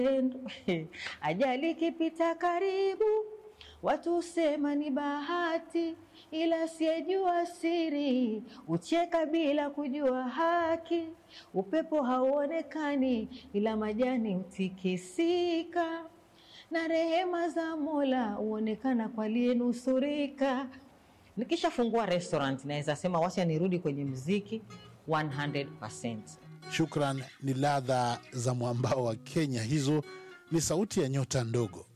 Ajali ikipita karibu, watu husema ni bahati, ila asiyejua siri ucheka bila kujua haki. Upepo hauonekani, ila majani hutikisika, na rehema za Mola huonekana kwa aliyenusurika. Nikishafungua restaurant naweza sema wacha nirudi kwenye mziki 100%. Shukran, ni ladha za mwambao wa Kenya. Hizo ni sauti ya nyota ndogo